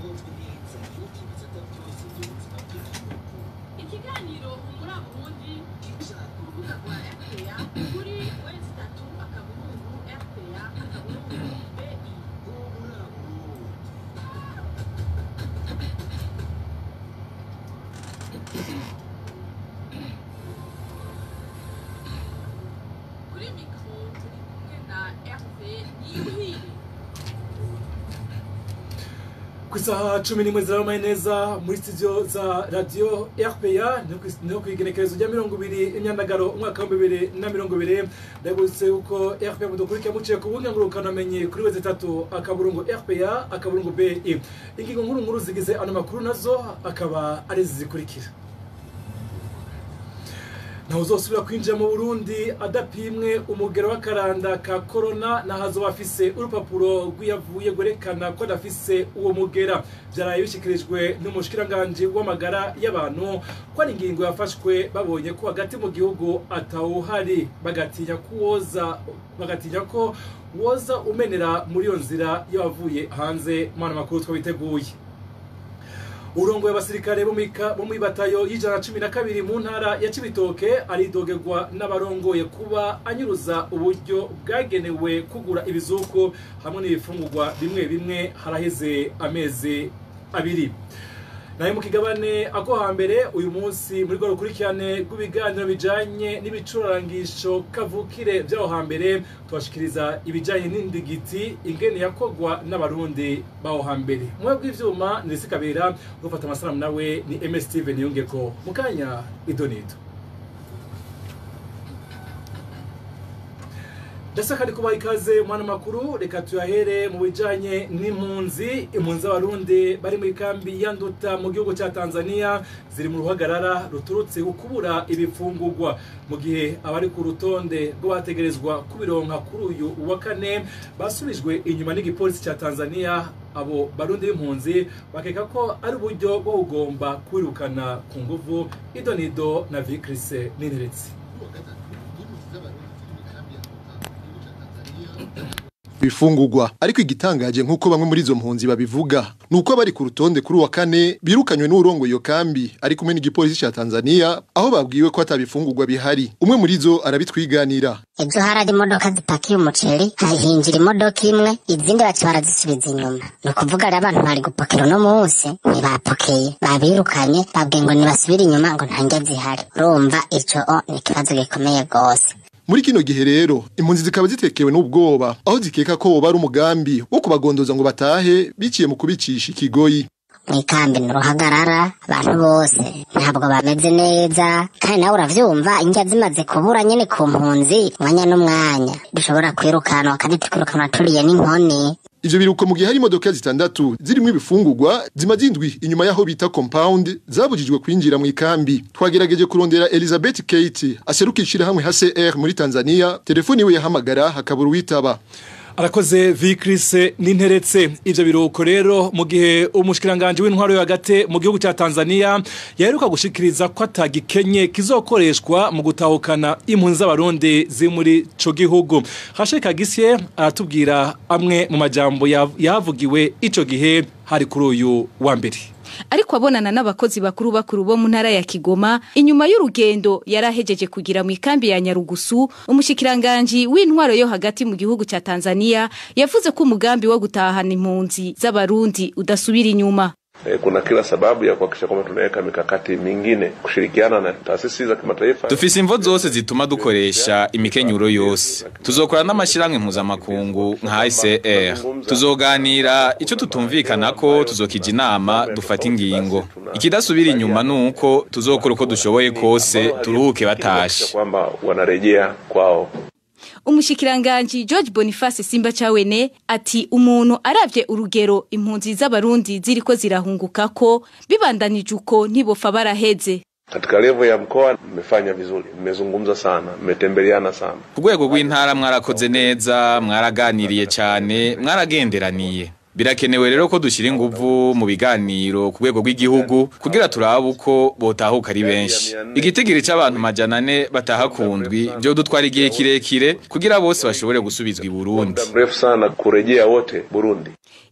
ikiganiro muri aburundi ku rubuga rwa rpa kuri wezi itatu akaburungu rpa akaburungu bi kuri mikoro turi kumwe na rpa niyuhire ku isaha cumi n'imwe zirabaye neza muri studio za radiyo rpa no ku igenekerezo rya mirongo ibiri imyandagaro umwaka w'ibihumbi bibiri na mirongo ibiri ndabibutse yuko rpa mudukurikira muciye ku buga ngurukanabumenyi kuri wezi itatu akaburungu rpa akaburungu bi ingingo nkuru nkuru zigize ano makuru nazo akaba ari izi zikurikira ntawe uzosubira kwinjira mu burundi adapimwe umugero w'akaranda ka korona nahazoba afise urupapuro rw'iyavuye rwerekana ko adafise uwo mugera byaraye bishyikirijwe n'umushikiranganji w'amagara y'abantu ko ari ingingo yafashwe babonye ko hagati mu gihugu atawuhari bagatinya ko woza bagatinya ko woza umenera muri iyo nzira y'abavuye hanze mu makuru twabiteguye urongo y'abasirikare bo muri batayo y'ijana cumi na kabiri mu ntara ya cibitoke aridogerwa n'abarongoye kuba anyuruza uburyo bwagenewe kugura ibizuku hamwe n'ibifungurwa bimwe bimwe haraheze amezi abiri nayo mu kigabane ako hambere uyu munsi muri rwo rukurikirane rw'ibiganiro bijanye n'ibicurarangisho kavukire vy'aho hambere tubashikiriza ibijanye n'indigiti ingene yakogwa n'abarundi b'aho hambere mwe bw'ivyuma nirisi kabera gufata amasanamu nawe ni ms steven yungeko mu kanya idonito ndetse kandi kubaha ikaze mwana makuru reka tuyahere mu bijanye n'impunzi impunzi z'abarundi bari muri kambi ya nduta mu gihugu cya tanzania ziri mu ruhagarara ruturutse ukubura ibifungurwa mu gihe abari ku rutonde rw'abategerezwa kubironka kuri uyu wa kane basubijwe inyuma n'igipolisi cya tanzania abo barundi b'impunzi bakeka ko ari uburyo bwo kugomba kwirukana ku nguvu idonido na vikrise n'interetse bifungurwa ariko igitangaje nk'uko bamwe muri izo mpunzi babivuga ni uko abari ku rutonde kuri uwa kane birukanywe n'urongo iyo kambi ari kumwe n'igipolisi cya tanzania aho babwiwe ko atabifungurwa bihari umwe muri zo arabitwiganira ejo hari imodoka zipakiye umuceri hahinjira imodoka imwe izindi baca barazisubiza inyuma ni ukuvuga rero abantu bari gupakira uno munsi ntibapokeye babirukanye babwiye ngo ntibasubire inyuma ngo nta ndya zihari urumva icyo ni ikibazo gikomeye rwose muri kino gihe rero impunzi zikaba zitekewe n'ubwoba aho zikeka ko woba ari umugambi wo kubagondoza ngo batahe biciye mu kubicisha ikigoyi mu ikambi ni uruhagarara abantu bose ntabwo bameze neza kandi nawe uravyumva indya zimaze kubura nyene ku mpunzi umwanya n'umwanya dushobora kwirukanwa kandi tukirukanwa turiye n'inkoni ivyo biruko mu gihe hari imodoka zitandatu zirimwo ibifungurwa zimaze indwi inyuma y'aho bita compound zabujijwe kwinjira mu ikambi twagerageje kurondera elizabeth kate aseruka ishirahamwe hcr muri tanzania telefoni iwe yahamagara hakabura uwitaba arakoze vikrise n'interetse ivyo biruko rero mu gihe umushikiranganje w'intwaro yo hagati mu gihugu cya Tanzania yaheruka gushikiriza ko atagikenye kizokoreshwa mu gutahukana impunzi z'abarundi ziri muri ico gihugu Hasheka Gisye aratubwira amwe mu majambo yavugiwe ico gihe hari kuri uyu wa mbere ariko abonana n'abakozi bakuru bakuru bo mu ntara ya Kigoma inyuma y'urugendo yarahejeje kugira mu ikambi ya Nyarugusu umushikiranganje w'intwaro yo hagati mu gihugu cya Tanzania yavuze ko umugambi wo gutahana impunzi z'abarundi udasubira inyuma E, kuna kila sababu ya kuhakikisha kwamba tunaweka mikakati mingine kushirikiana na taasisi za kimataifa. Dufise imvo zose zituma dukoresha imikenyuro yose. Tuzokora n'amashirahamwe mpuzamakungu nka ICR. Tuzoganira ico tutumvikanako tuzokija inama dufata ingingo. Ikidasubira inyuma nuko tuzokora uko dushoboye kose turuhuke batashe. Kwamba wanarejea kwao. umushikiranganji George Boniface Simba Chawene ati umuntu aravye urugero impunzi z'abarundi ziriko zirahunguka ko bibandanije uko ntibofa baraheze Katika levo ya mkoa mmefanya vizuri, mmezungumza sana, mmetembeleana sana. Ku rwego rw'intara mwarakoze neza, mwaraganiriye cyane, mwaragenderaniye. Birakenewe rero ko dushyira inguvu mu biganiro ku rwego rw'igihugu kugira turabe uko botahuka ari benshi. Igitigiri c'abantu majana ane bataha kundwi byo dutwara igihe kirekire kugira bose bashobore gusubizwa i Burundi. Muda mrefu sana kurejea wote Burundi.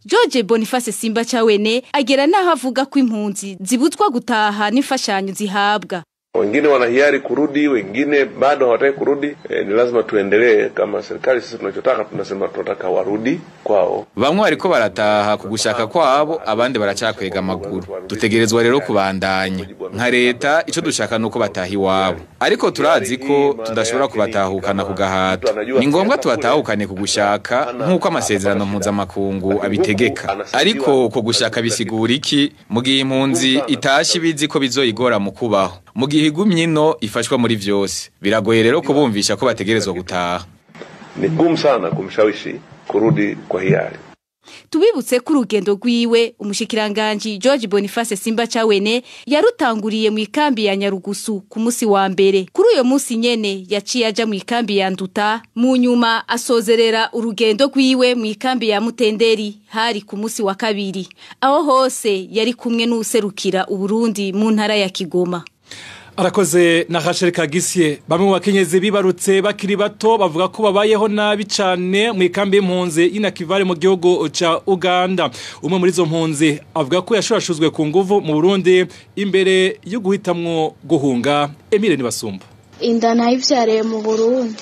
George Boniface Simba Chawene agera naho avuga ko impunzi zibuzwa gutaha n'imfashanyo zihabwa wengine wana hiari kurudi, wengine bado hawataki kurudi. E, ni lazima tuendelee kama serikali. Sisi tunachotaka tunasema tunataka warudi kwao. bamwe bariko barataha ku gushaka kwabo abandi baracakwega amaguru dutegerezwa rero kubandanya nka leta ico dushaka nuko bataha iwabo ariko turazi ko tudashobora kubatahukana ku gahato ni ngombwa tubatahukane ku gushaka nk'uko amasezerano mpuzamakungu abitegeka ariko ko gushaka bisigura iki mu gihe impunzi itashe ibizi ko bizoyigora mu kubaho mu gihe igumye ino ifashwa muri vyose biragoye rero kubumvisha ko bategerezwa gutaha Ni gumu sana kumshawishi kurudi kwa hiari. tubibutse ko urugendo rwiwe umushikiranganji George Boniface Simba Chawene yarutanguriye mu ikambi ya Nyarugusu ku musi wa mbere kuri uyo musi nyene yaciye aja mu ikambi ya Nduta mu nyuma asozerera urugendo rwiwe mu ikambi ya Mutenderi hari ku musi wa kabiri aho hose yari kumwe n'userukira Uburundi mu ntara ya Kigoma arakoze na Rachel Kagisye bamwe mu bakenyezi bibarutse bakiri bato bavuga ko babayeho nabi cyane mu ikambi y'impunzi y'inakivare mu gihugu ca Uganda umwe muri izo mpunzi avuga ko yashurashuzwe ku nguvu mu Burundi imbere yo guhitamwo guhunga Emile Nibasumba inda nayivyariye mu Burundi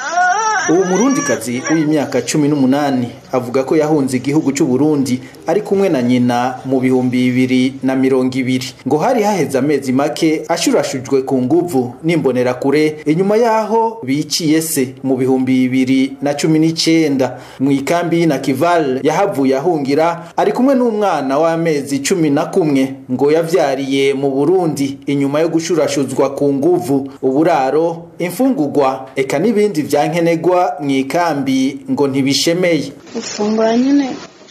uwo murundikazi w'imyaka cumi n'umunani avuga ko yahunze igihugu cy'u Burundi ari kumwe na nyina mu bihumbi bibiri na mirongo ibiri ngo hari haheze amezi make ashurashujwe ku nguvu n'imbonerakure inyuma y'aho biciye se mu bihumbi bibiri na cumi n'icenda mu ikambi na kival yahavuye ahungira ari kumwe n'umwana w'amezi cumi na kumwe ngo yavyariye mu Burundi inyuma yo gushurashuzwa ku nguvu uburaro imfungurwa eka n'ibindi vyankenegwa mu ikambi ngo ntibishemeye ufungura nyine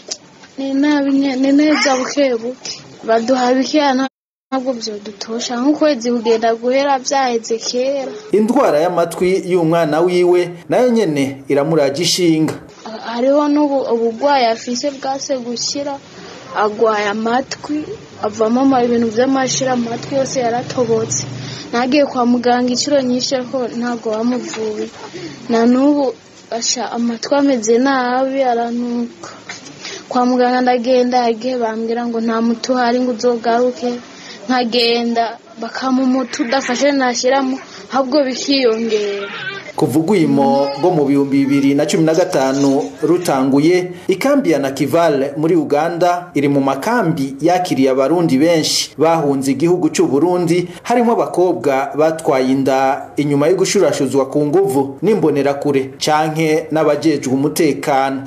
ni nabi nye- ni neza buke buke baduha bikeya ntabwo vyodutosha nk'ukwezi kugenda guhera vyaheze kera indwara y'amatwi y'umwana wiwe nayo nyene iramuraje ishinga hariho n'ubu ubugwayi afise bwase gukira agwaye amatwi avamo ama- ibintu vy'amashira amatwi yose yaratobotse nagiye kwa muganga inshuro nyinshi ariko ntabwo bamuvuye na n'ubu asha amatwi ameze nabi aranuka kwa muganga ndagenda yagiye bambwira ngo nta muti uhari ngo uzogaruke nkagenda bakampa umuti udafashe nashyiramo ahubwo bikiyongera kuva ugwimo rwo mu bihumbi bibiri na cumi na gatanu rutanguye ikambi ya nakival muri uganda iri mu makambi yakiriye abarundi benshi bahunze igihugu cy'u burundi harimo abakobwa batwaye inda inyuma yo gushurashuzwa ku nguvu n'imbonerakure canke n'abajejwe umutekano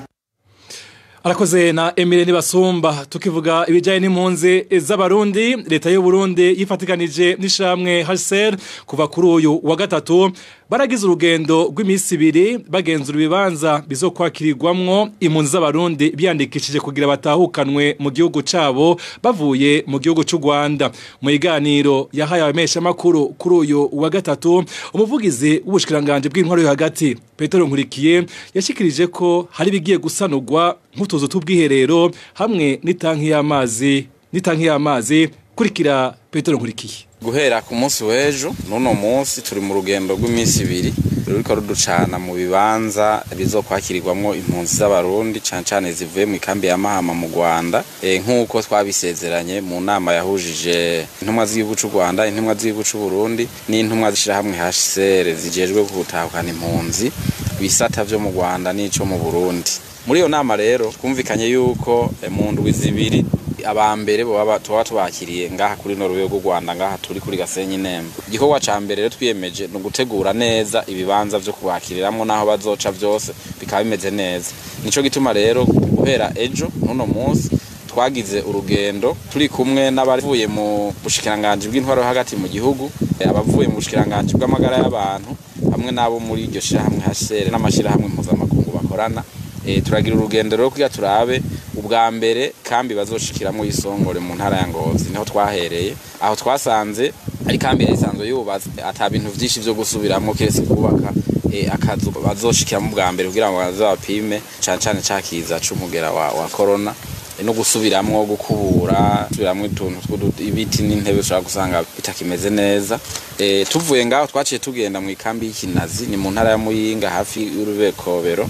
arakoze na Emile Nibasumba tukivuga ibijyanye n'impunzi z'abarundi leta y'u Burundi yifatikanije n'ishamwe HCR kuva kuri uyu wa gatatu baragize urugendo rw'iminsi ibiri bagenzura ibibanza bizokwakirirwamwo impunzi z'abarundi biyandikishije kugira batahukanwe mu gihugu cabo bavuye mu gihugu cy'u Rwanda mu iganiro yahaye abamesha makuru kuri uyu wa gatatu umuvugizi w'ubushikiranganje bw'intwaro yo hagati Petero Nkurikiye yashikirije ko hari bigiye gusanurwa nk'utuzu tw'ubwiherero hamwe n'itanki y'amazi n'itanki y'amazi kurikira Petero Nkurikiye guhera ku munsi w'ejo n'uno munsi turi mu rugendo rw'iminsi ibiri ruriko ruducana mu bibanza bizokwakirirwamwo impunzi z'abarundi cane cane zivuye mu ikambi ya mahama mu rwanda e, nk'uko twabisezeranye mu nama yahujije intumwa z'igihugu c'u rwanda intumwa z'igihugu c'u burundi n'intumwa z'ishirahamwe hcr zijejwe gutahukana impunzi bisata vyo mu rwanda n'ico mu burundi muri iyo nama rero twumvikanye yuko e, mu ndwi zibiri abambere baba tuba tubakiriye ngaha kuri no rwego Rwanda ngaha turi kuri Gasenyi Nembe igikorwa ca mbere rero twiyemeje no gutegura neza ibibanza vyo kubakiriramwo naho bazoca vyose bikaba bimeze neza nico gituma rero guhera ejo nuno munsi twagize urugendo turi kumwe n'abavuye mu bushikiranganje bw'intwaro hagati mu gihugu abavuye mu bushikiranganje bw'amagara y'abantu hamwe n'abo muri iryo shirahamwe HCR n'amashirahamwe mpuzamakungu bakorana e, turagira urugendo rero kugira turabe ubwa mbere kambi bazoshikiramo isongore mu ntara ya Ngozi niho twahereye aho twasanze ari kambi isanzwe yubatse ata bintu vyinshi vyo gusubiramo kiretse kubaka e, akazu bazoshikiramo ubwa mbere kugira ngo bazabapime cane cane cakiza c'umugera wa, wa corona e, no gusubiramwo gukubura subiramwo utuntu ibiti n'intebe ushobora gusanga bitakimeze neza e, tuvuye ngaho twaciye tugenda mu ikambi y'ikinazi ni mu ntara ya Muyinga hafi y'urubekobero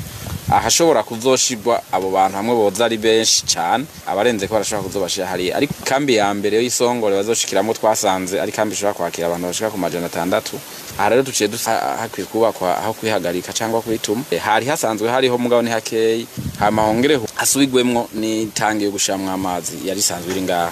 ahashobora kuzoshirwa abo bantu hamwe boza ari benshi cyane abarenze ko barashobora kuzobashira hariya ariko kambi ya mbere y'isongore bazoshikiramo twasanze ari kambi ishobora kwakira abantu bashika ku majana atandatu aha rero duciye dusa hakwiye kubakwa aho kwihagarika cyangwa kwituma Eh, hari hasanzwe hariho mugabo ni hakeyi hama hongereho hasubigwemwo n'itangi yo gushiramwo amazi yari isanzwe iri ngaha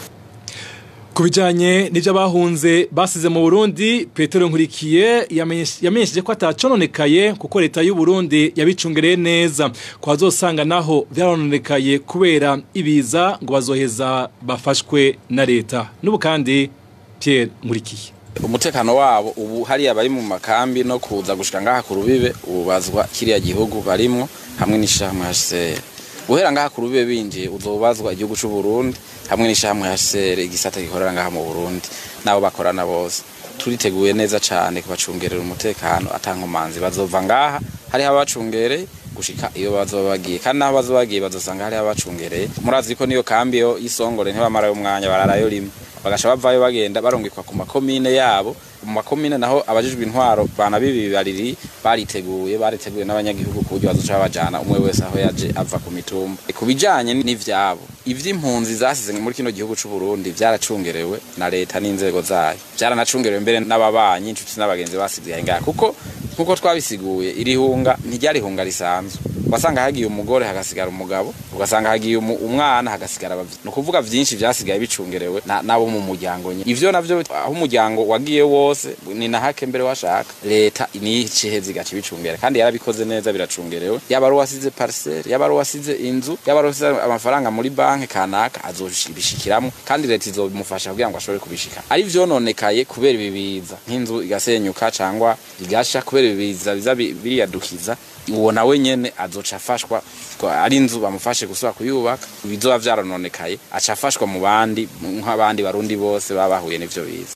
ku bijyanye n'ibyo bahunze basize mu burundi petero nkurikiye yamenyeshe- yamenyesheje ko atacononekaye kuko leta y'u Burundi yabicungereye neza ko bazosanga naho byarononekaye kubera ibiza ngo bazoheza bafashwe na leta n'ubu kandi Pierre nkurikiye umutekano wabo ubu hariya bari mu makambi no kuza gushika ngaha ku rubibe ubazwa kiriya gihugu barimwo hamwe n'ishamwe HCR guhera ngaha ku rubibe binjiye uzobazwa igihugu c'u Burundi hamwe n'ishamwe HCR igisata gikorera ngaha mu Burundi nabo bakorana bose turiteguye neza cane kubacungerera umutekano atankomanzi bazova ngaha hariho abacungereye gushika iyo bazoba bagiye kandi naho bazoba bagiye bazosanga hariho abacungereye murazi ko niyo kambi yo y'isongore ntibamarayo umwanya bararayo rimwe bagasha bavayo bagenda barungikwa ku makomine yabo mu makomine naho abajijwe intwaro bana bibibariri bariteguye bariteguye n'abanyagihugu ku buryo bazoca babajana umwe wese aho yaje ava ku mitumba E, ku bijanye n'ivyabo ivy'impunzi zasize muri kino gihugu c'u Burundi vyaracungerewe na leta n'inzego zayo vyaranacungerewe mbere n'ababanyi inshuti n'abagenzi basigaye ngaha kuko nkuko twabisiguye iri hunga ntiryari hunga risanzwe ugasanga hagiye umugore hagasigara umugabo ugasanga hagiye umu- umwana hagasigara abavyeyi ni ukuvuga vyinshi vyasigaye bicungerewe na- n'abo mu muryango nyine ivyo navyo aho umuryango wagiye wose ni na hake mbere washaka leta niyo iciheza igaca ibicungera kandi yarabikoze neza biracungerewe yaba ari uwasize parcelle yaba ari uwasize inzu yaba ari uwasize amafaranga muri banki kanaka azobishikiramwo kandi leta izomufasha kugira ngo ashobore kubishika ari vyononekaye kubera ibibiza nk'inzu igasenyuka cangwa igasha kubera ibibiza biza bi- biriyadukiza uwo nawe nyene azoca afashwa ko ari inzu bamufashe gusubira kuyubaka bizoba vyarononekaye aca afashwa mu bandi nk'abandi barundi bose baba bahuye n'ivyo biza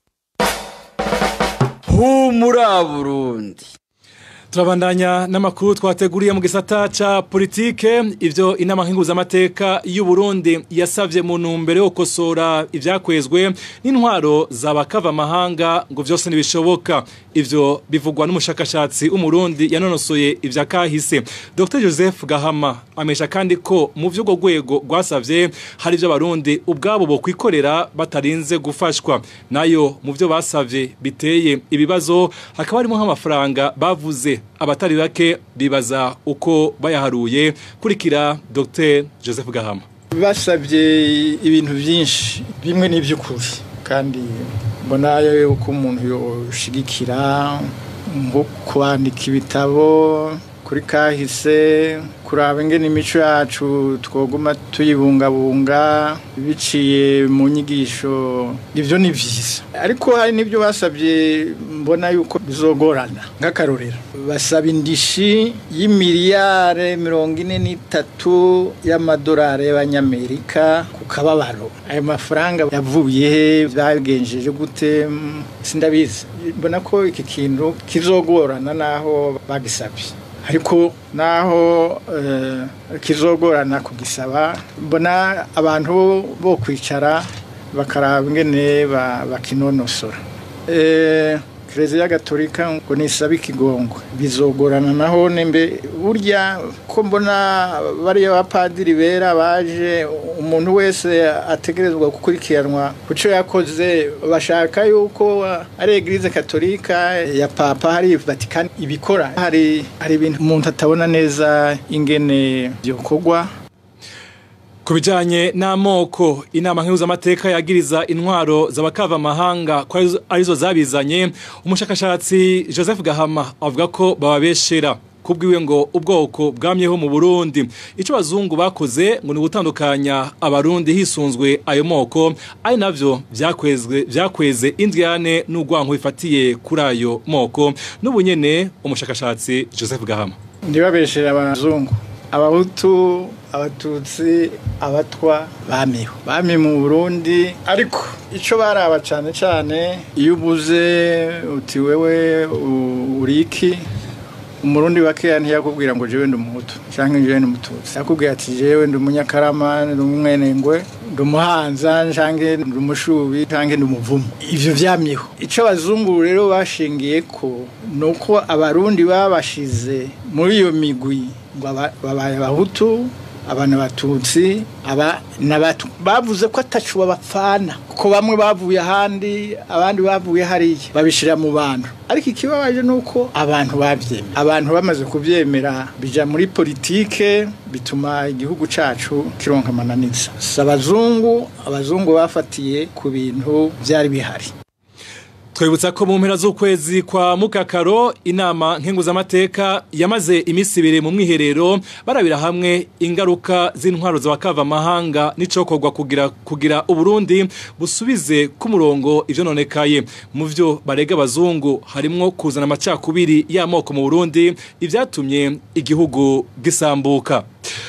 humura burundi turabandanya n'amakuru twateguriye mu gisata ca politike ivyo inama nkenguzamateka y'u Burundi yasavye mu ntumbero yo gukosora ivyakwezwe n'intwaro z'abakava amahanga ngo vyose ntibishoboka ivyo bivugwa n'umushakashatsi w'umurundi yanonosoye ivya kahise Dr Joseph Gahama amesha kandi ko mu vy'urwo rwego rwasavye hari ivyo abarundi ubwabo bo kwikorera batarinze gufashwa nayo mu vyo basavye biteye ibibazo hakaba harimo nk'amafaranga bavuze abatari bake bibaza uko bayaharuye kurikira Dr Joseph Gahama basabye ibintu byinshi bimwe n'iby'ukuri kandi mbona yuko umuntu yoshigikira nko kwandika ibitabo kuri kahise kuraba ingene imico yacu twoguma tuyibungabunga biciye mu nyigisho ibyo ni byiza ariko hari n'ibyo basabye mbona yuko bizogorana nk'akarorero basaba indishi y'imiliyare mirongo ine n'itatu y'amadolari y'abanyamerika ku kababaro ayo mafaranga yavuye he bagenjeje gute Mm, sindabizi mbona ko iki kintu kizogorana n'aho bagisabye ariko naho eh, kizogorana kugisaba mbona abantu bo kwicara bakaraba ingene ba- bakinonosora Eh, Kiliziya Gatolika ngo nisaba ikigongwe bizogorana naho nembe burya ko mbona bariya bapadiri bera baje umuntu wese ategerezwa gukurikiranwa ku cyo yakoze bashaka yuko ari Eglise Katolika ya Papa hari Vatican ibikora hari hari ibintu umuntu atabona neza ingene byokorwa Ku bijanye n'amoko inama nkenguzamateka yagiriza intwaro z'abakava amahanga ko arizo- arizo zabizanye umushakashatsi Joseph Gahama avuga ko bababeshera kubwiwe ngo ubwoko bwamyeho mu Burundi ico bazungu bakoze ngo ni gutandukanya abarundi hisunzwe ayo moko ari navyo vyakwezwe vyakweze indyane n'ugwanko bifatiye kuri ayo moko n'ubunyene umushakashatsi Joseph Gahama ntibabeshere abazungu abahutu abatutsi abatwa bamiho bami mu burundi ariko icyo baraba cyane cyane iyo ubuze uti wewe u- uriki umurundi bakeya ntiyakubwira ngo jewe ndi umuhutu cyangwa jewe ndi umututsi yakubwira ati jewe ndi umunyakarama ndi umwenengwe ndi umuhanza cyangwa ndi umushubi cyangwa ndi umuvumo ivyo vyamyeho ico abazungu rero bashingiye ko nuko abarundi babashize muri iyo migwi ngo aba- babaye abahutu abana batutsi aba n'abatu bavuze ko atacu babapfana kuko bamwe bavuye ahandi abandi bavuye hariya babishira mu bantu ariko ikibabaje nuko abantu bavyemera abantu bamaze kuvyemera bija muri politike bituma igihugu cacu kironka amananiza si abazungu abazungu bafatiye ku bintu vyari bihari twibutsa ko mu mpera z'ukwezi kwa mukakaro inama nkenguzamateka yamaze iminsi ibiri mu mwiherero barabira hamwe ingaruka z'intwaro za bakavamahanga n'icokorwa kugira kugira uburundi busubize ku murongo ivyo nonekaye mu vyo barega abazungu harimwo kuzana amacakubiri y'amoko mu burundi ivyatumye igihugu gisambuka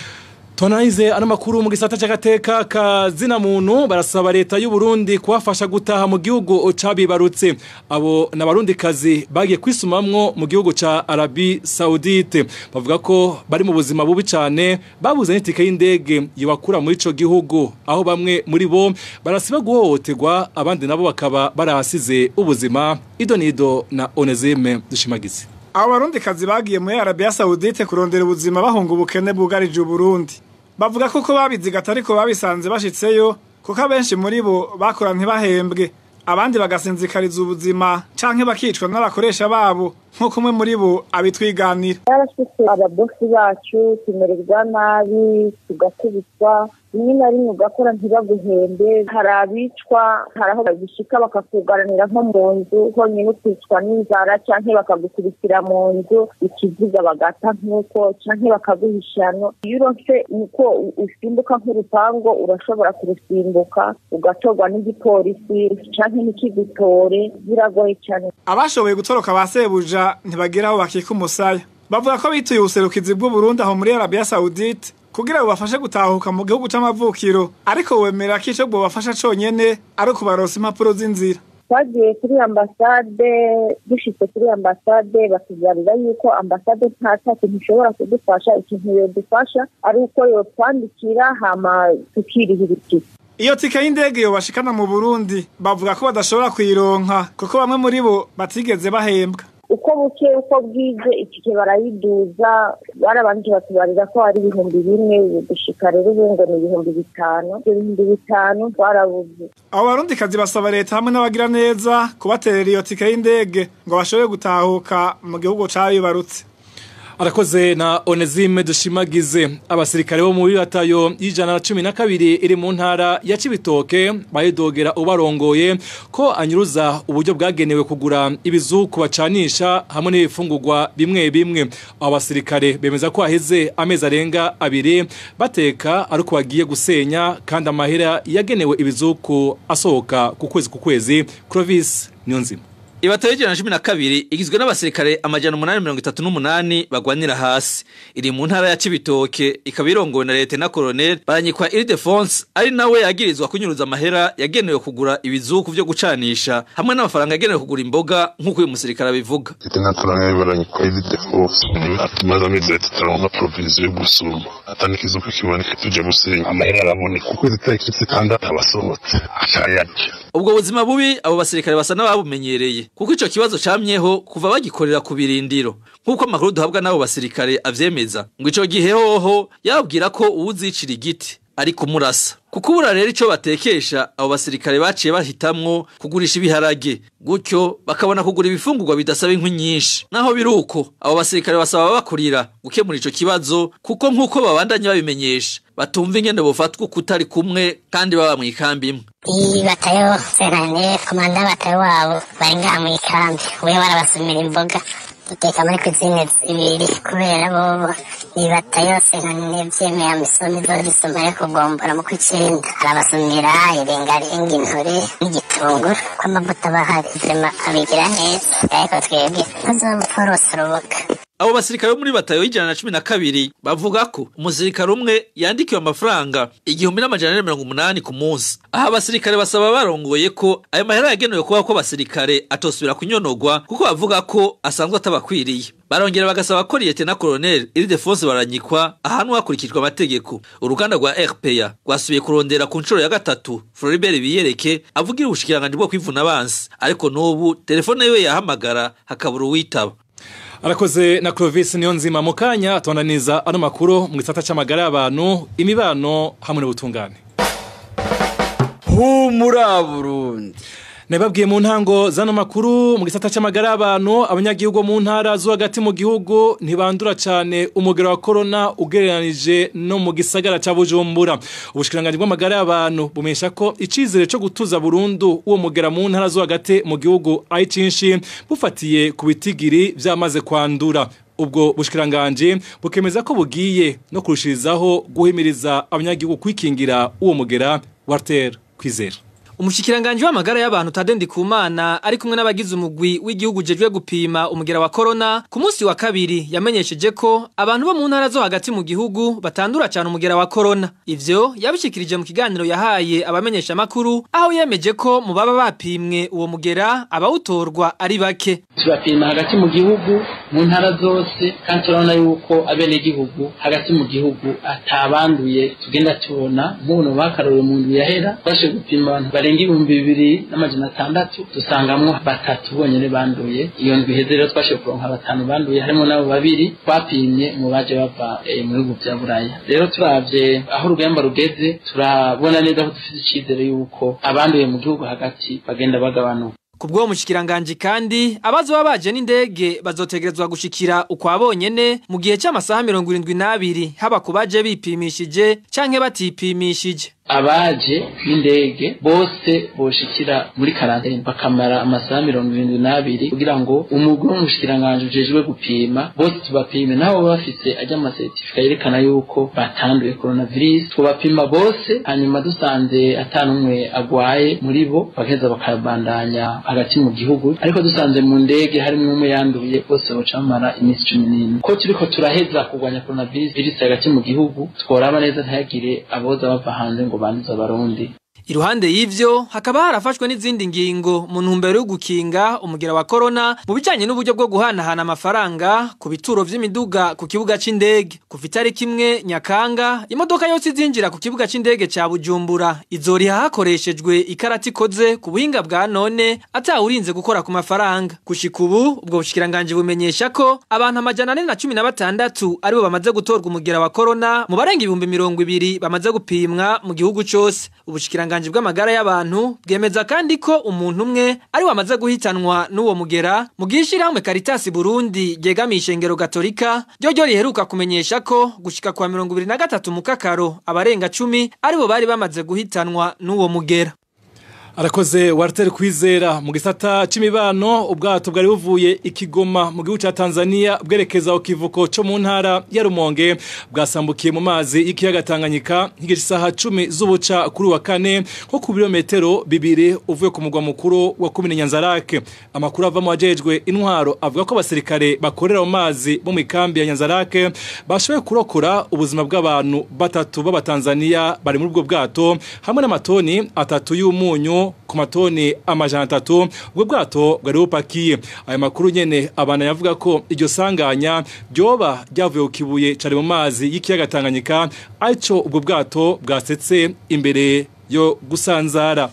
Tonaize ano makuru mu gisata c'agateka ka zina muntu barasaba leta y'u Burundi kubafasha gutaha mu gihugu cabibarutse abo nabarundi kazi bagiye kwisumamwo mu gihugu ca Arabi Saudite bavuga ko bari mu buzima bubi cane babuze n'itike y'indege yibakura muri ico gihugu aho bamwe muri bo barasiba guhohoterwa abandi nabo bakaba barahasize ubuzima idonido na Onezime dushimagize abo barundi kazi bagiye muri arabiya sawudite kurondera ubuzima bahunga ubukene bwugarije uburundi bavuga ko ko babizigata ariko babisanze bashitseyo kuko abenshi muri bo bakora ntibahembwe abandi bagasinzikariza ubuzima canke bakicwa n'abakoresha babo nk'uko umwe muri bo abitwiganira yarashitse ababosi bacu tumererwa nabi tugakubitwa rimwe na rimwe ugakora ntibaguhembe hari abicwa hari aho babishika bakakugaranira nko mu nzu honyine ukicwa n'inzara canke bakagukubitira mu nzu ikiziga bagata nk'uko canke bakaguhishano iyo uronse uko usimbuka nk'urupango urashobora kurusimbuka ugatorwa n'igipolisi canke n'ikigutore biragoye cane abashoboye gutoroka ba sebuja ntibagira aho bakika umusaya bavuga ko bituye ubuserukizi bw'uburundi aho muri arabiya sawudite kugira bubafashe gutahuka mu gihugu c'amavukiro ariko wemera ko ico bwobafasha conyene ari ukubaronsa impapuro z'inzira twagiye kuri ambasade dushitse kuri ambasade batuzanira yuko ambasade nta cya kintu ishobora kudufasha ikintu yodufasha ari uko yotwandikira hama tukirihira itike iyo tike y'indege yobashikana mu burundi bavuga ko badashobora kuyironka kuko bamwe muri bo batigeze bahembwa uko buke uko bwije itike barayiduza barabanje batubarira ko ari ibihumbi bimwe dushika rero ubu ngo ni ibihumbi bitanu ibyo bihumbi bitanu twarabuze abo barundikazi basaba leta hamwe n'abagira neza kubaterera iyo tike y'indege ngo bashobore gutahuka mu gihugu cabibarutse arakoze na onezime dushimagize abasirikare bo muri ratayo y'ijana na cumi na kabiri iri mu ntara ya cibitoke bayidogera ubarongoye ko anyuruza uburyo bwagenewe kugura ibizuku bacanisha hamwe n'ibifungurwa bimwe bimwe abo basirikare bemeza ko haheze amezi arenga abiri bateka ariko bagiye gusenya kandi amahera yagenewe ibizuku asohoka ku kwezi ku kwezi Clovis Niyonzima Ibatayo y'ijana na cumi na kabiri igizwe n'abasirikare amajana umunani mirongo itatu n'umunani bagwanira hasi iri mu ntara ya Cibitoke ikaba irongowe na leta na colonel baranyikwa Ildefonse ari nawe yagirizwa kunyuruza amahera yagenewe kugura ibizuku vyo gucanisha hamwe n'amafaranga yagenewe kugura imboga nk'uko uyu musirikare abivuga Tena colonel baranyikwa Ildefonse niwe atumaze amezi atatu aronka provision yo gusuma atani ikizuku kiboneka tuje gusenya amahera araboneka kuko itariki zitandatu abasohotse acayarya ubwo buzima bubi abo basirikare basa n'ababumenyereye kuko ico kibazo camyeho kuva bagikorera ku birindiro nk'uko amakuru duhabwa n'abo basirikare avyemeza ngo ico gihe hoho yababwira ko uwuzicira igiti ari kumurasa kuko ubura rero ico batekesha abo basirikare baciye bahitamwo kugurisha ibiharage gutyo bakabona kugura ibifungurwa bidasaba inkwi nyinshi naho biri uko abo basirikare basaba bakurira gukemura ico kibazo kuko nk'uko babandanya babimenyesha batumva ingene bofatwa uko utari kumwe kandi baba mw'ikambi imwe iyi batayo senane komanda batayo wabo bari ngaha mu ikambi we barabasumira imboga duteka muri kuzine zibiri kubera bobo iyi batayo senane vyemeye amisomi zodisoma yo kugombora mu kw'icenda arabasumira irengarenga intore n'igitunguru ko amavuta bahari vrema abigira neza ariko twebwe ntazopforosa uruboga abo basirikare bo muri batayo y'ijana na cumi na kabiri bavuga ko umusirikare umwe yandikiwe amafaranga igihumbi n'amajana ane mirongo umunani ku munsi aha abasirikare basaba barongoye ko ayo mahera yagenewe kuba ko abasirikare atosubira kunyonogwa kuko bavuga ko asanzwe atabakwiriye barongera bagasaba ko liyete na koloneli iridefonse baranyikwa ahantu hakurikijwe amategeko uruganda rwa rpa rwasubiye kurondera ku nshuro ya gatatu floribert biyereke avugira ubushikiranganji bwo kwivuna abansi ariko n'ubu telefone yiwe yahamagara hakabura uwitaba arakoze na Clovis niyo nzima mu kanya tubandaniza ano makuru mu gisata c'amagara y'abantu imibano hamwe n'ubutungane humura Burundi Nababwiye mu ntango zano makuru mu gisata c'amagara y'abantu abanyagihugu mu ntara zo hagati mu gihugu ntibandura cyane umugero wa corona ugereranije no mu gisagara ca Bujumbura ubushikiranganje bw'amagara y'abantu bumesha ko icizere cyo gutuza burundu uwo mugera mu ntara zo hagati mu gihugu ari cinshi bufatiye ku bitigiri vyamaze kwandura ubwo bushikiranganje bukemeza ko bugiye no kurushirizaho guhimiriza abanyagihugu kwikingira uwo mugera Walter Kwizera Umushikiranganje w'amagara y'abantu Tadendi Kumana ari kumwe n'abagize umugwi w'igihugu jejwe gupima umugera wa corona ku munsi wa kabiri yamenyesheje ko abantu bo mu ntara zo hagati mu gihugu batandura cyane umugera wa corona ivyo yabishikirije mu kiganiro yahaye abamenyesha makuru aho yemeje ko mu baba bapimwe uwo mugera abawutorwa ari bake turapima hagati mu gihugu mu ntara zose kandi turabona yuko abenegihugu hagati mu gihugu atabanduye tugenda tubona nk'ubu bakarore mu ndwi yahera twashe gupima abantu barenga ibihumbi bibiri n'amajana atandatu dusangamwo batatu bonyene banduye iyo ndwi iheze rero twashe kuronka batanu banduye harimo n'abo babiri twapimye mu baje bava eh, mu bihugu vya buraya rero turavye aho urugamba rugeze turabona neza ko dufite icizere yuko abanduye mu gihugu hagati bagenda bagabanuka Kubwo mushikiranganje kandi abazo babaje n'indege bazotegerezwa gushikira ukwa bonyene mu gihe cy'amasaha 72 haba kubaje bipimishije canke batipimishije abaje n'indege bose boshikira muri karantene bakamara amasaha mirongo irindwi n'abiri kugira ngo umugwi w'umushikiranganje ujejwe gupima bose tubapime nabo baba bafise ajya amasertifika yerekana yuko batanduye coronavirus tubapima bose hanyuma dusanze ata n'umwe agwaye muri bo bagaheza bakabandanya hagati mu gihugu ariko dusanze mu ndege harimo umwe yanduye bose boca bamara iminsi cumi n'ine ko turiko turaheza kurwanya coronavirus virusi hagati mu gihugu tworaba neza ntihagire aboza bava hanze ngo banduza abarundi Iruhande y'ivyo hakaba harafashwe n'izindi ngingo mu ntumbero yo gukinga umugera wa corona mu bijanye n'uburyo bwo guhanahana amafaranga ku bituro vy'imiduga ku kibuga c'indege kuva itariki imwe Nyakanga imodoka yose izinjira ku kibuga c'indege ca Bujumbura izoriha hakoreshejwe ikarati ikoze ku buhinga bwa none atawurinze gukora ku mafaranga gushika ubu ubwo bushikiranganje bumenyesha ko abantu amajana ane na cumi na batandatu aribo bamaze gutorwa umugera wa corona mu barenga ibihumbi mirongo ibiri bamaze gupimwa mu gihugu cose ubushikiranganje ubushikiranganje bw'amagara y'abantu bwemeza kandi ko umuntu umwe ari wamaze guhitanwa n'uwo mugera mu gishirahamwe Caritas Burundi ryegamiye ishengero Gatolika ryo ryo riheruka kumenyesha ko gushika kwa 2023 mu kakaro abarenga 10 aribo bari bamaze guhitanwa n'uwo mugera Arakoze Walter Kwizera mu gisata c'imibano ubwato bwari buvuye ikigoma mu gihugu ca Tanzania bwerekeza ku kivuko co mu ntara ya Rumonge bwasambukiye mu mazi y'ikiyaga Tanganyika nk'igice isaha 10 z'ubuca kuri wa kane nko ku birometero bibiri uvuye ku mugwa mukuru wa komine Nyanzarake amakuru ava mu wajejwe intwaro avuga ko abasirikare bakorera mu mazi bo mu ikambi ya Nyanzarake bashoboye kurokora ubuzima bw'abantu batatu b'abatanzania bari muri ubwo bwato hamwe n'amatoni atatu y'umunyu ku matoni amajana atatu ubwo bwato bwari bupakiye aya makuru nyene abana yavuga ko iryo sanganya ryoba ryavuye ku kibuye cari mu mazi y'ikiyaga Tanganyika arico ubwo bwato bwasetse imbere yo gusanzara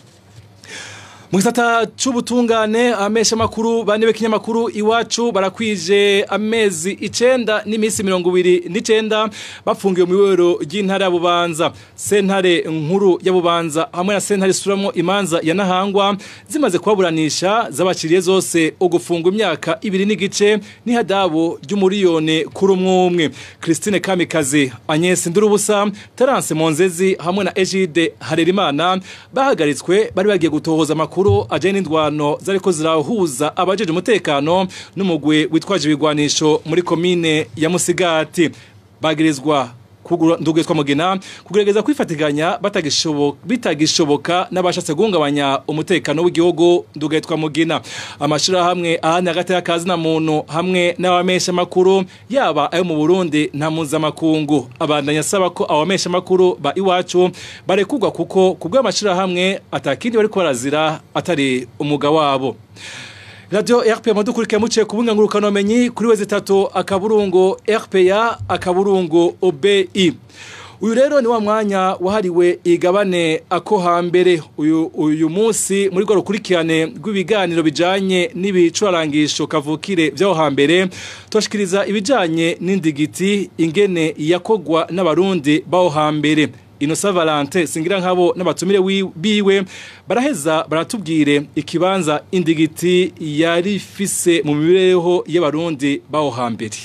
mu gisata c'ubutungane amesha makuru bane b'ikinyamakuru iwacu barakwije amezi icenda n'iminsi mirongo ibiri n'icenda bafungiwe mu iwero ry'intara ya bubanza sentare nkuru ya bubanza hamwe na sentare isuramwo imanza ya nahangwa zimaze kubaburanisha zabaciriye zose ugufungwa imyaka ibiri n'igice n'ihadabu ry'umuriyone kuri umwe umwe christine kamikazi agnes ndurubusa terence monzezi hamwe na egide harerimana bahagaritswe bari bagiye gutohoza amakuru makuru ajanye n'indwano zariko zirahuza abajeje umutekano n'umugwe witwaje ibigwanisho muri komine ya Musigati bagirizwa ndugezwa mugina kugerageza kwifatiganya batagishoboka bitagishoboka n'abashatse guhungabanya umutekano w'igihugu ndugetwa mugina amashira hamwe ahandi hagati y'akazi na muntu hamwe n'abamesha makuru yaba ayo mu Burundi nta mpuzamakungu abandanya asaba ko abamesha makuru ba iwacu barekugwa kuko kubwo amashira hamwe atakindi bari barazira atari umuga wabo Radio RPA madukurike muciye kubunga ngurukano menyi kuri wezi tatu akaburungo RPA akaburungo OBI uyu rero ni wa mwanya wahariwe igabane ako hambere uyu uyu munsi muri rwo rukurikirane rw'ibiganiro bijanye n'ibicurarangisho kavukire vy'aho hambere turashikiriza ibijanye n'indigiti ingene yakogwa n'abarundi b'aho hambere Inosa Valente singira nkabo n'abatumire wi- biwe baraheza baratubwire ikibanza indigiti yari fise mu mibereho y'abarundi b'aho hambere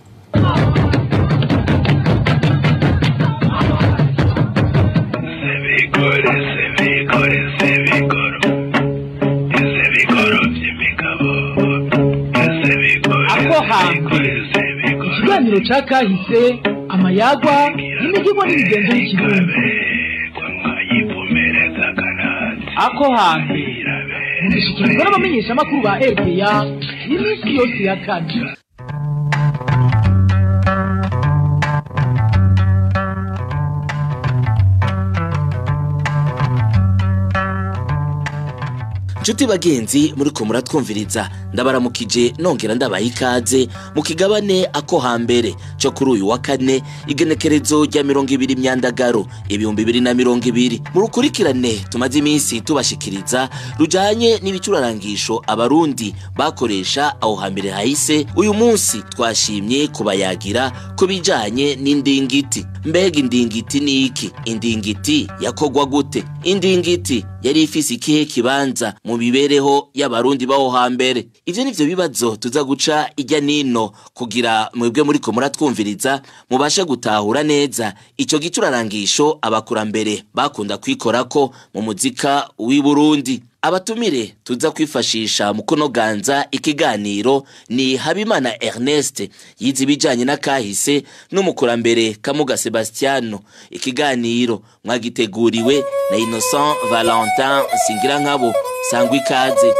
ako hambere ikiganiro ca kahise amayagwa n'imihigo n'imigenzo y'ikirundi ako hambere mugishikirizwa n'abamenyeshamakuru ba rpa iminsi yose ya kane Nshuti bagenzi muriko muratwumviriza ndabaramukije nongera ndabaha ikaze mu kigabane ako hambere cyo kuri uyu wa kane igenekerezo rya mirongo ibiri myandagaro ibihumbi bibiri na mirongo ibiri mu rukurikirane tumaze iminsi tubashikiriza rujanye n'ibicurarangisho abarundi bakoresha aho hambere hahise uyu munsi twashimye kubayagira ku bijanye n'indingiti mbega indingiti ni iki indingiti yakogwa gute indingiti yari ifise ikihe kibanza mu mibereho y'abarundi b'aho hambere ivyo nivyo bibazo tuza guca ijya nino kugira mwebwe muriko muratwumviriza mubashe gutahura neza ico gicurarangisho abakurambere bakunda kwikorako mu muzika w'i Burundi abatumire tuza kwifashisha mu kunoganza ikiganiro ni habimana ernest yize ibijanye n'akahise n'umukurambere kamuga sebastiano ikiganiro mwagiteguriwe na innocent valentin singira nkabo sangwa ikaze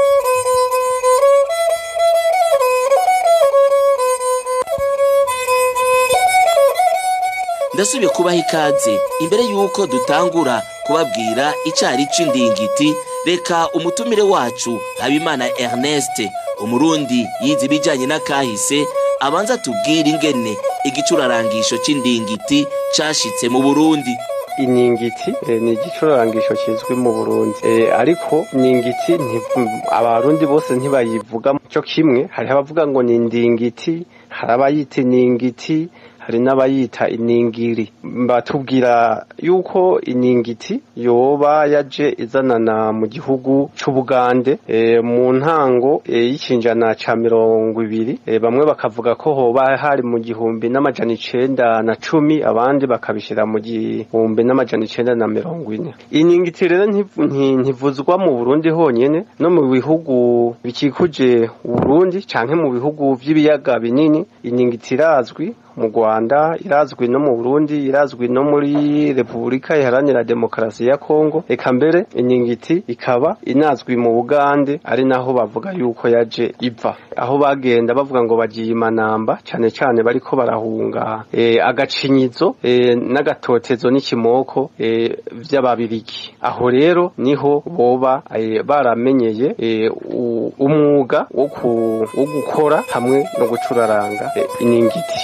ndasubiye kubaha ikaze imbere y'uko dutangura kubabwira icari c'indingiti reka umutumire wacu habimana ernest umurundi yize ibijanye n'akahise abanza tubwire ingene igicurarangisho c'indingiti cashitse mu burundi iningiti eh, ni igicurarangisho kizwi mu Burundi eh, ariko iningiti nti- abarundi bose ntibayivuga cyo kimwe hariho abavuga ngo ni indingiti hari abayita iningiti hari n'abayita iningiri batubwira yuko iningiti yoba yaje izanana mu gihugu c'ubugande e, mu ntango e, y'ikinjana ca mirongo ibiri e, bamwe bakavuga ko hoba hari mu gihumbi n'amajana icenda na cumi abandi bakabishira mu gihumbi n'amajana icenda na mirongo ine iningiti rero ntiv- nti- ntivuzwa mu burundi honyene no mu bihugu bikikuje uburundi canke mu bihugu vy'ibiyaga binini iningiti irazwi mu Rwanda irazwi no mu Burundi irazwi no muri Repubulika Iharanira Demokarasi ya Kongo eka mbere iningiti ikaba inazwi mu Bugande ari naho bavuga yuko yaje iva aho bagenda bavuga ngo bagiye imanamba cyane cyane bariko barahunga e, agacinyizo e, n'agatotezo n'ikimoko e, vy'ababirigi aho rero niho boba e, baramenyeye e, u- umwuga wo ku- wo gukora hamwe no gucuraranga e, iningiti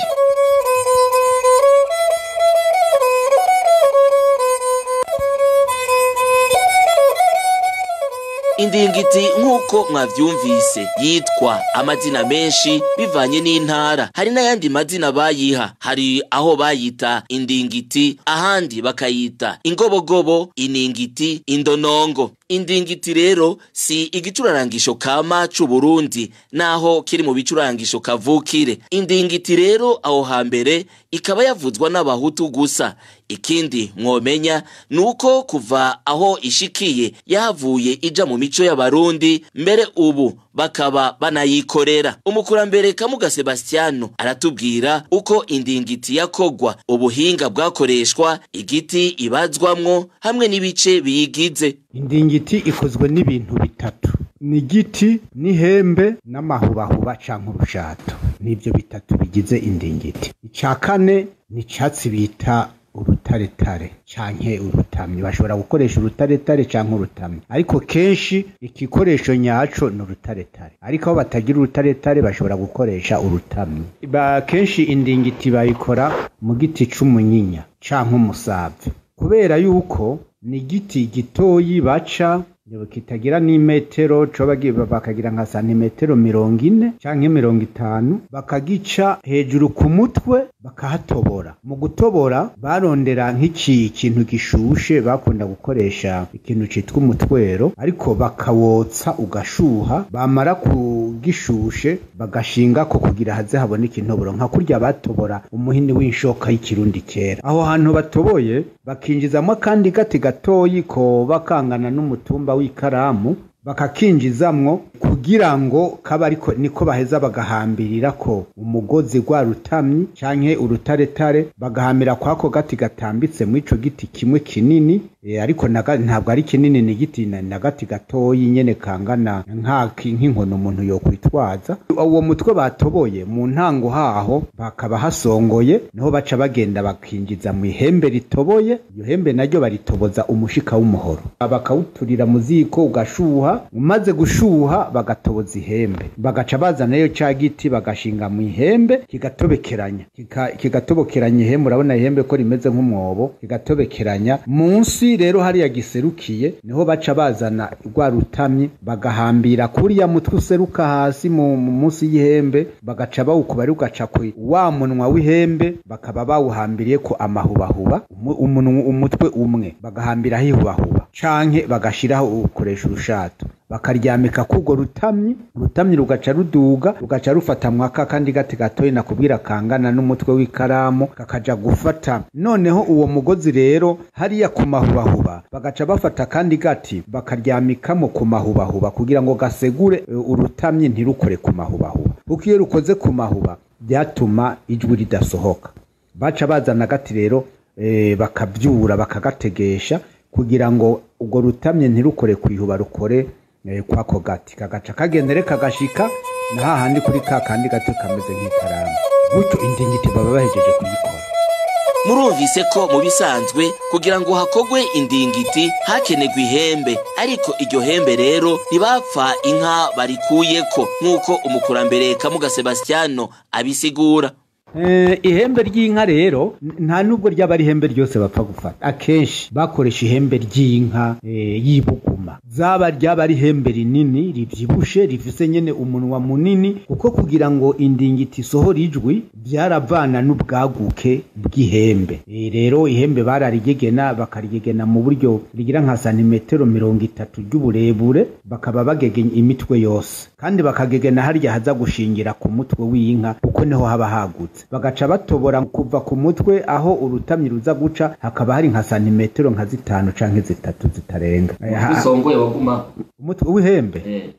indingiti nk'uko mwavyumvise yitwa amazina menshi bivanye n'intara hari n'ayandi mazina bayiha hari aho bayita indingiti ahandi bakayita ingobogobo iningiti indonongo indingiti rero si igicurarangisho kama c'uburundi naho kiri mu bicurarangisho kavukire indingiti rero aho hambere ikaba yavuzwa n'abahutu gusa ikindi mwomenya nuko kuva aho ishikiye yahavuye ija mu mico y'abarundi mbere ubu bakaba banayikorera umukurambere kamuga sebastiano aratubwira uko indingiti yakogwa ubuhinga bwakoreshwa igiti ibazwamwo hamwe n'ibice biyigize indingiti ikozwe n'ibintu bitatu ni igiti n'ihembe n'amahubahuba canke urushato nivyo bitatu bigize indingiti ica kane ni icatsi bita urutaretare canke urutamyi bashobora gukoresha urutaretare canke urutamyi ariko kenshi igikoresho nyaco ni urutaretare ariko aho batagira urutaretare bashobora gukoresha urutamyi ba kenshi indingiti bayikora mu giti c'umunyinya canke umusave kubera yuko ni igiti gitoyi baca kitagira n'imetero coba bakagira nka santimetero mirongo ine canke mirongo itanu bakagica hejuru ku mutwe bakahatobora mu gutobora barondera nk'iki kintu gishushe bakunda gukoresha ikintu citwa umutwero ariko bakawotsa ugashuha bamara kugishushe bagashingako kugira haze haboneka intoboro nka kurya batobora umuhini w'inshoka y'ikirundi kera aho hantu batoboye bakinjizamo akandi gati gatoyi koba kangana n'umutumba w'ikaramu bakakinjizamwo kugira ngo kaba ariko niko baheza bagahambirira ko umugozi gwa rutamyi canke urutaretare bagahambira kwako gati gatambitse mu ico giti kimwe kinini e, ariko ntabwo ari kinini ni giti na gati gatoyi nyene kangana nk'aki nk'inkono umuntu yokwitwaza uwo mutwe batoboye mu ntango haho bakaba hasongoye niho baca bagenda bakinjiza mu ihembe ritoboye iyo hembe naryo baritoboza umushika w'umuhoro bakawuturira mu ziko ugashuha umaze gushuha bagatoboza ihembe bagaca bazanayo ca giti bagashinga mu ihembe kigatobekeranya kigatobekeranya ihembe urabona ihembe ko rimeze nk'umwobo kigatobekeranya munsi rero hariya giserukiye niho baca bazana rwa rutamyi bagahambira kuriya mutwe useruka hasi mu munsi y'ihembe bagaca bawukuba ari ugaca ku wa munwa w'ihembe bakaba bawuhambiriye ko amahubahuba umutwe umwe bagahambiraho ihubahuba canke bagashiraho ukoresha urushato bakaryamika k'urwo rutamyi urutamyi rugaca ruduga rugaca rufata mwaka kandi gati gatoyi nakubwira kangana n'umutwe w'ikaramu kakaja gufata noneho uwo mugozi rero hariya ku mahubahuba bagaca bafata kandi gati bakaryamikamo ku mahubahuba kugira ngo gasegure urutamyi ntirukore ku mahubahuba kuko iyo rukoze ku mahuba byatuma ijwi ridasohoka baca bazana agati rero e, bakabyura bakagategesha kugira ngo ubwo rutamye ntirukore ku ihuba rukore kwako gati kagaca kagendere kagashika na hahandi kuri ka kandi gato kameze nk'ikaramu gutyo indingiti baba bahejeje kuyikora murumvise ko mu bisanzwe kugira ngo hakogwe indingiti hakenerwa ihembe ariko iryo hembe rero ntibapfa inka barikuyeko nk'uko umukurambere kamuga sebastiano abisigura ihembe ry'inka rero nta nubwo ryaba ari ihembe ryose bapfa gufata akenshi bakoresha ihembe ry'inka y'ibuguma zaba ryaba ari ihembe rinini ribyibushe rifise nyene umunwa munini kuko kugira ngo indingiti isohora ijwi byaravana n'ubwaguke bw'ihembe rero ihembe bararigegena bakarigegena mu buryo rigira nka santimetero mirongo itatu ry'uburebure bakaba bagegenya imitwe yose kandi bakagegena harya haza gushingira ku mutwe w'inka kuko niho haba hagutse bagaca batobora kuva ku mutwe aho urutamyi ruza guca hakaba hari nka santimetero nka zitanu canke zitatu zitarenga usongoye waguma umutwe w'ihembe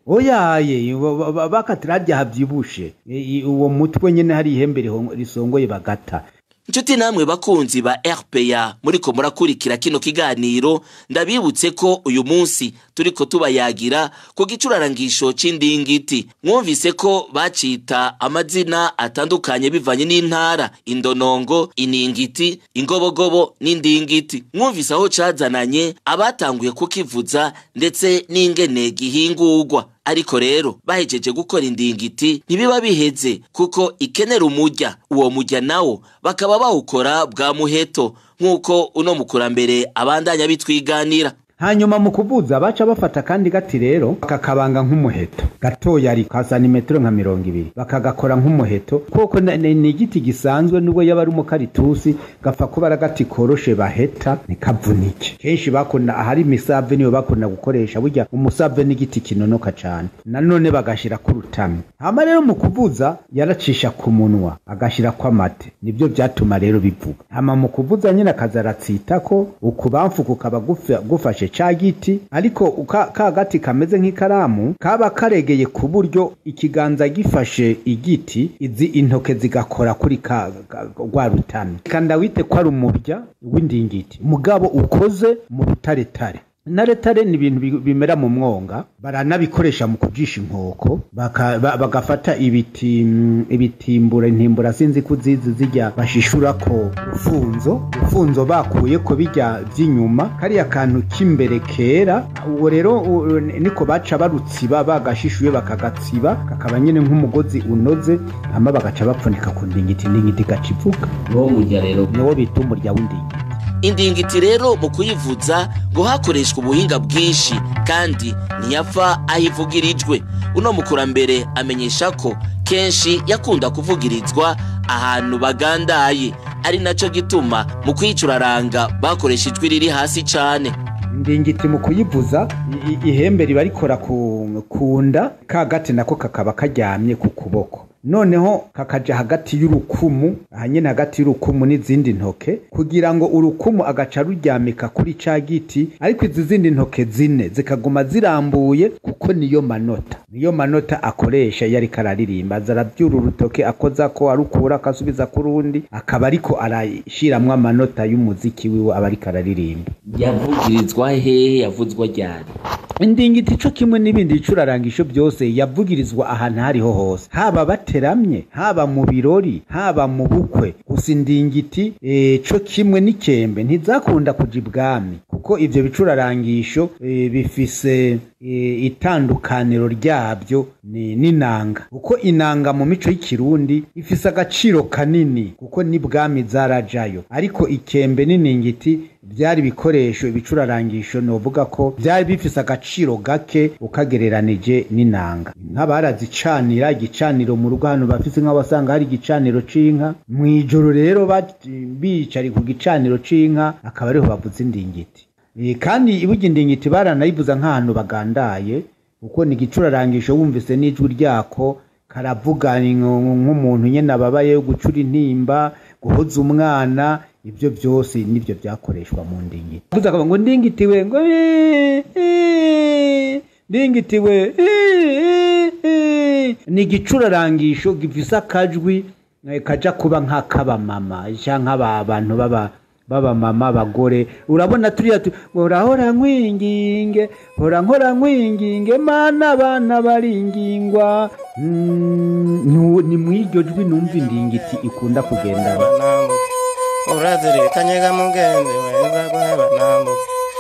oyaye bakatira harya havyibushe uwo mutwe nyene hari ihembe risongoye bagata Nshuti namwe bakunzi ba RPA muriko murakurikira kino kiganiro ndabibutse ko uyu munsi turiko tubayagira ku gicurarangisho c'indingiti mwumvise ko bacita amazina atandukanye bivanye n'intara indonongo iningiti ingobogobo n'indingiti mwumvise aho cazananye abatanguye kukivuza ndetse n'ingene gihingurwa ariko rero bahejeje gukora indingiti ntibiba biheze kuko ikenera umujya uwo mujya nawo bakaba bawukora bwa muheto nk'uko uno mukurambere abandanya bitwiganira hanyuma mu kuvuza baca bafata kandi gati rero kakabanga nk'umuheto gatoya ariko ka santimetero nka mirongo ibiri bakagakora nk'umuheto kuko ni igiti gisanzwe nubwo yaba ari umukaritusi gapfa kuba ari agati koroshe baheta ntikavunike kenshi bakunda ahari imisave niyo bakunda gukoresha burya umusave n'igiti kinonoka cane nanone bagashira ku rutami hama rero mu kuvuza yaracisha ku munwa agashira ko amate nibyo byatuma rero bivuga hama mu kuvuza nyine akaza aratsitako ukubamfu kukaba gufashe ca giti ariko ka gati kameze nk'ikaramu kaba karegeye ku buryo ikiganza gifashe igiti izi intoke zigakora kuri ka rwa rutami kanda wite ko ari umurya w'indingiti mugabo ukoze mu rutaretare naretare ni ibintu bi- bimera mu mwonga baranabikoresha mu kujisha inkoko baka- ba- bagafata ibiti mm, ibitimbura intimbura sinzi ko uzizi zijya bashishurako urufunzo urufunzo bakuye ko bijya by'inyuma kariya kantu k'imbere kera uwo rero u- niko baca barutsiba bagashishuye bakagatsiba kakaba nyine nk'umugozi unoze hama bagaca bapfunika ku ndingiti indingiti igaca ivuga niwo murya rero niwo bita umurya w'indingiti indingiti rero mu kuyivuza ngo hakoreshwa ubuhinga bwinshi kandi ntiyapfa aho ivugirijwe uno mukurambere amenyesha ko kenshi yakunda kuvugirizwa ahantu bagandaye ari nacyo gituma mu kuyicuraranga bakoresha ijwi riri hasi cyane indingiti mu kuyivuza i- i- ihembe riba rikora ku ku nda ka gati nako kakaba karyamye ku kuboko noneho kakaja hagati y'urukumu aha nyene hagati y'urukumu n'izindi ntoke kugira ngo urukumu agaca ruryamika kuri ca giti ariko izi zindi ntoke zine zikaguma zirambuye kuko niyo manota niyo manota akoresha iyo ariko araririmba aza arabyura urutoke akoza ko arukura akasubiza ku rundi akaba ariko arashiramwo amanota y'umuziki wiwe aba ariko araririmba yavugirizwa hehe yavuzwa ryari indingiti ico kimwe n'ibindi bicurarangisho byose yavugirizwa ahantu hariho hose haba bateramye haba mu birori haba mu bukwe gusa indingiti e, co kimwe n'ikembe ntizakunda kuja ibwami kuko ivyo bicurarangisho e, bifise e, itandukaniro ryabyo ni n'inanga kuko inanga mu mico y'ikirundi ifise agaciro kanini kuko n'ibwami zarajayo ariko ikembe n'iningiti byari ibikoresho ibicurarangisho novuga ko byari bifise agaciro gake ukagereranije n'inanga inka barazicanira igicaniro mu rugo hano bafise inka wasanga hari igicaniro c'inka mw'ijoro rero ba- bicari ku gicaniro c'inka akaba ariho bavuza indingiti Eh, kandi iburya indingiti baranayivuza nk'ahantu bagandaye kuko ni igicurarangisho wumvise n'ijwi ryako karavuga ni nk- nk'umuntu nyene ababaye gucura intimba guhoza umwana ibyo byose nibyo byakoreshwa mu ndingiti Bavuze akavuga ngo ndingitiwe ngo "Eh, eh, ndingitiwe eh, eh, eh." ni igicurarangisho gifise akajwi eh, kaja kuba nk'akabamama canke abantu baba baba mama abagore urabona turiya tu urahora nkwinginge hora nkora nkwinginge mana abana baringingwa Mm, nu- ni mw'iryo jwi numva indingiti ikunda kugendana urazirikanye ga mugenzi wenza guheba nambuke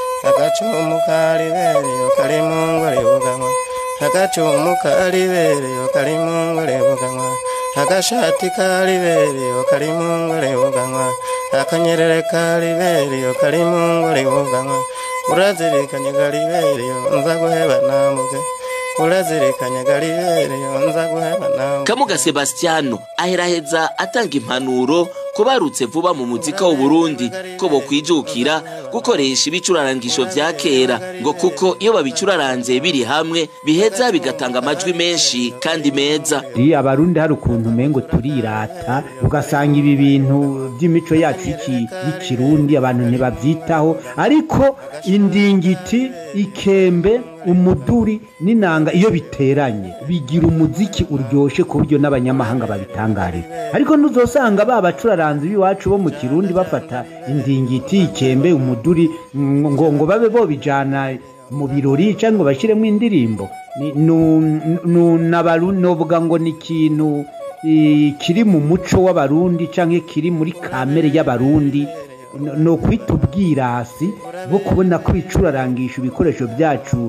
agacumu karibereyo kari mu ngore buganwa agacumu karibereyo kari mu ngore buganwa agashati karibereyo kari mu ngore buganwa akanyerere karibereyo kari mu ngore buganwa urazirikanye garibereyo nza guheba nambuke urazirikanye garibereyo nza guheba nambuke kamuga sebastiano aheraheza atanga impanuro ku barutse vuba mu muzika w'uburundi ko bokwijukira gukoresha ibicurarangisho vya kera ngo kuko iyo babicuraranze biri hamwe biheza bigatanga amajwi menshi kandi meza iyo abarundi hari ukuntu umengo turirata ugasanga ibi bintu by'imico yacu y'iki- y'ikirundi abantu ntibabyitaho ariko indingiti ikembe umuduri n'inanga iyo biteranye bigira umuziki uryoshe ku buryo n'abanyamahanga babitangarira ariko ntuzosanga ba bacuraranzi b'iwacu bo mu kirundi bafata indingiti ikembe umuduri ngo ngo- ngo babe bobijana mu birori cyangwa ngo bashyiremo indirimbo Ni- nu- nu- n'abaru- novuga ngo ni ikintu eh, kiri mu muco w'abarundi cyangwa kiri muri kamere y'abarundi No- ni ukwita ubwirasi bwo kubona ko bicurarangisha ibikoresho byacu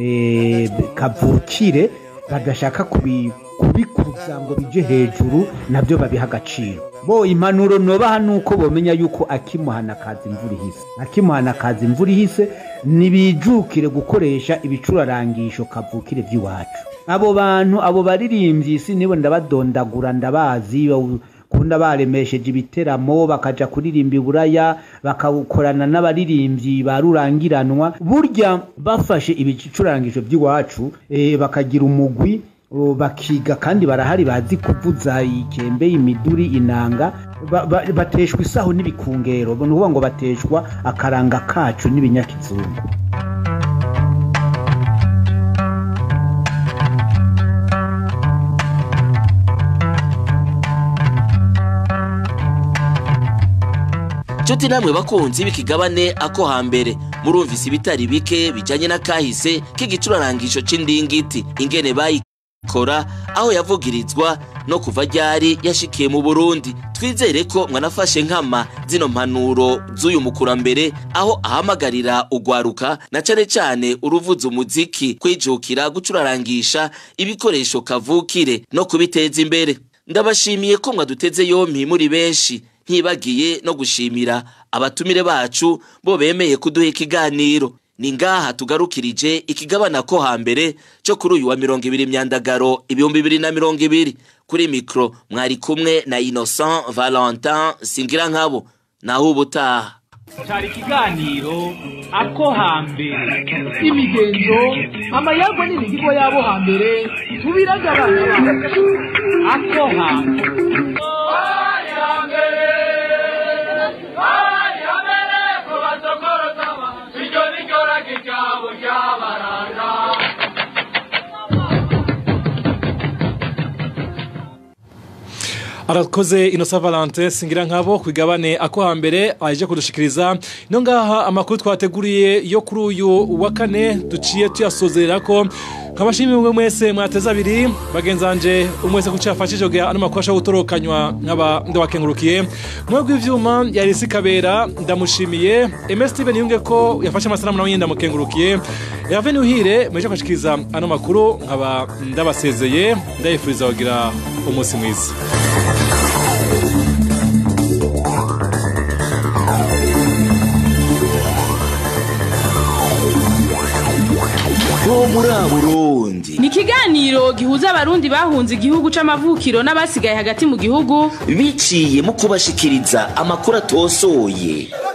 eh, kavukire badashaka kubi- kubikuza ngo bije hejuru nabyo babiha agaciro bo impanuro nobaha nuko bomenya yuko akimuhana kaza imvura ihise akimuhana kaza imvura ihise nibijukire gukoresha ibicurarangisho kavukire by'iwacu abo bantu abo baririmbyi si nibo ndabadondagura ndabazi bawu- kunda baremesheje ibiteramo bakaja kuririmba iburaya bakawukorana n'abaririmbyi ba rurangiranwa burya bafashe ibicurangisho by'iwacu eh, bakagira umugwi o, bakiga kandi barahari bazi kuvuza ikembe imiduri inanga ba- ba- bateshwa isaho n'ibikungero ni ukuvuga ngo bateshwa akaranga kacu n'ibinyakizungu nshuti namwe bakunzi b'ikigabane ako hambere murumvise ibitari bike bijanye n'akahise k'igicurarangisho c'indingiti ingene bayikora aho yavugirizwa no kuva ryari yashikiye mu burundi twizere ko mwanafashe nkama zino mpanuro z'uyu mukurambere aho ahamagarira ugwaruka na cane cane uruvuza umuziki kwijukira gucurarangisha ibikoresho kavukire no kubiteza imbere ndabashimiye ko mwaduteze yompi muri benshi ntibagiye no gushimira abatumire bacu bo bemeye kuduha ikiganiro ni ngaha tugarukirije ikigabana ko hambere cyo kuri uyu wa mirongo ibiri myandagaro ibihumbi bibiri na mirongo ibiri kuri mikoro mwari kumwe na innocent valentin singira nkabo naho ubutaha cyari ikiganiro ako hambere imigenzo amayagwa n'imihigo y'abo hambere tubiragabanya ako hambere arakoze inosa valente singira nkabo ku igabane ako hambere aje kudushikiriza ino ngaha amakuru twateguriye yo kuri uyu wa kane duciye tuyasozerera ko nkabashimiye umwe mwese mwateze abiri bagenzanje umwe wese kuko yafashije kugira ano makuru ashobora gutorokanywa nkaba ndabakengurukiye mwe bw'ivyuma yari isi kabera ndamushimiye ms steven yunge ko yafashe amasanamu nawe nyine ndamukengurukiye yave nuhire mweje kwashikiriza ano makuru nkaba ndabasezeye ndayifuriza kugira umunsi mwiza bo muri burundi ni ikiganiro gihuza abarundi bahunze igihugu c'amavukiro n'abasigaye hagati mu gihugu biciye mu kubashikiriza amakuru atosoye